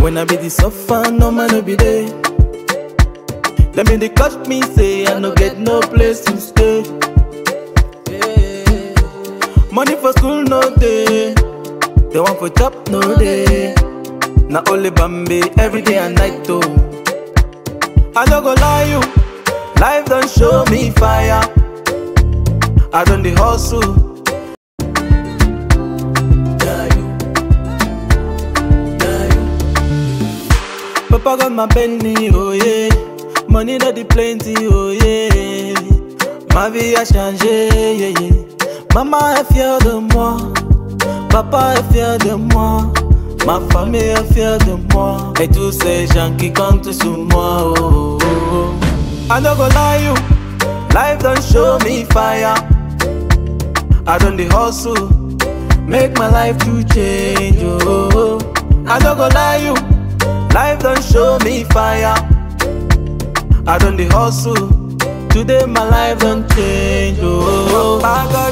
When I be the suffer, no man no be there. Let me they catch me say I no get no place to stay. Money for school no day. They want for chop no day. Na only Bambi every day and night though. I no go lie you, life don't show me fire. I done the hustle. Papa got my Bentley, oh yeah. Money not the plenty, oh yeah. Ma vie a changé, yeah, yeah. Maman est fière de moi. Papa est fier de moi. Ma famille est fière de moi. Et tous ces gens qui comptent sur moi, oh, oh, oh. I no go lie you, life don't show me fire. I done the hustle, make my life to change, oh, oh. I no go lie you, life don't show me fire. I done the hustle, today my life don't change, oh, oh. I got